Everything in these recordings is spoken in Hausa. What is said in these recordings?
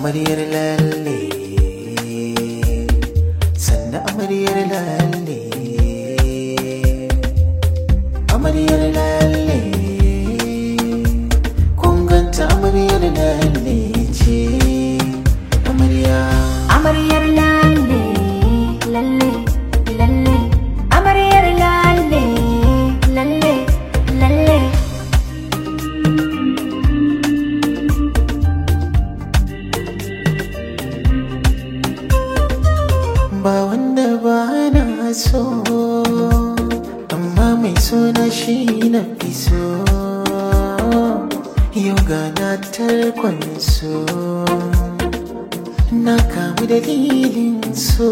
amaryar lalle sannan amaryar lalle amaryar lalle kun ganta amaryar lalle ce amarya Amaryar lalle, lalle, lalle. Amaryar lalle, lalle, lalle. ba wanda ba na so amma mai suna shi na fi so yau gana tarkon so na kamu dalilin so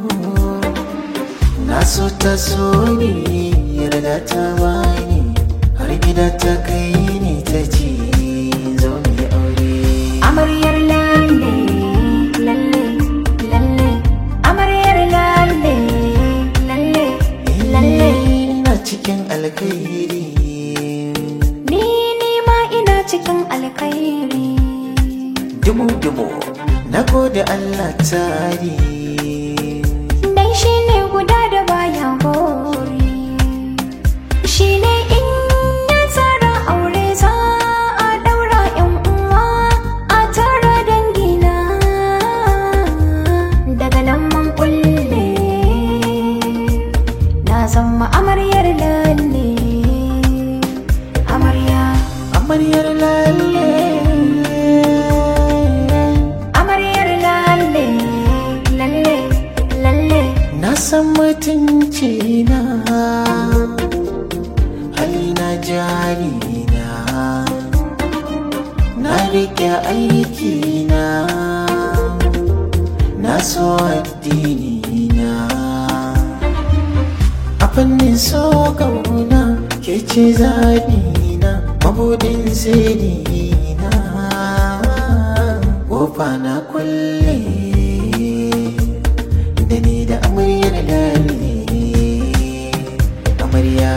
na so ta so ne yarda ta bani har gida ta kai ni ta ce zo mu yi aure Amaryar lalle, lalle, lalle. Amaryar lalle, lalle, lalle. ina cikin alkhairi Ni ni ma ina cikin alkhairi. dumu-dumu na gode Allah tari Dan shi ne guda da baya gori. Shi ne in ya tsara aure za a daura yan uwa a tara dangina. Daga nan mun kulle na zama amaryar lalle. Amarya, amaryar lalle amaryar lalle, lalle, lalle. na san mutunci na halina jari na na rike aiki na na so addini na a fannin so kauna ke ce zaɓi na mabudin sirri na kofa na kulle da ni da amaryar lalle amarya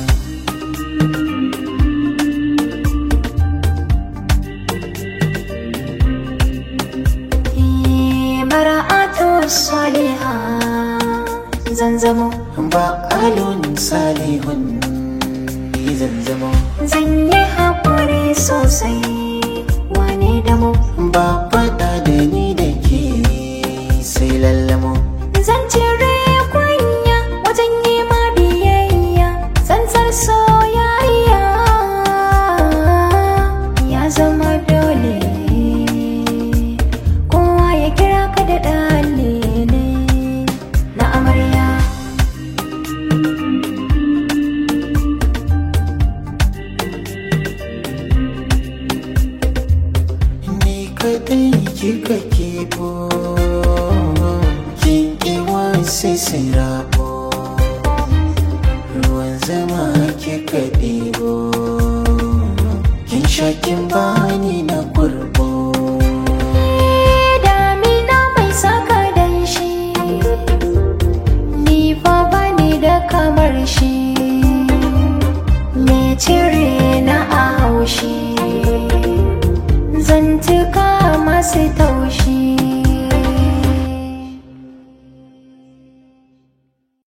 mara'atu saliha zan zamo ba alun salihun ni zan zama zan yi haƙuri sosai wane da mu ba faɗa da ni da ke sai lallamo zan cire kunya wajen yi ma biyayya tsantsar soyayya ya zama dole kowa ya kira ka da ɗalile na amarya ni kadai kika kebo kin iwa sai sai rabo ruwan zama kika ɗebo kin sha kin bani na kurbo damina mai saka dan shi ni fa bani da kamar shi me cire na a haushi zantuka masu taushi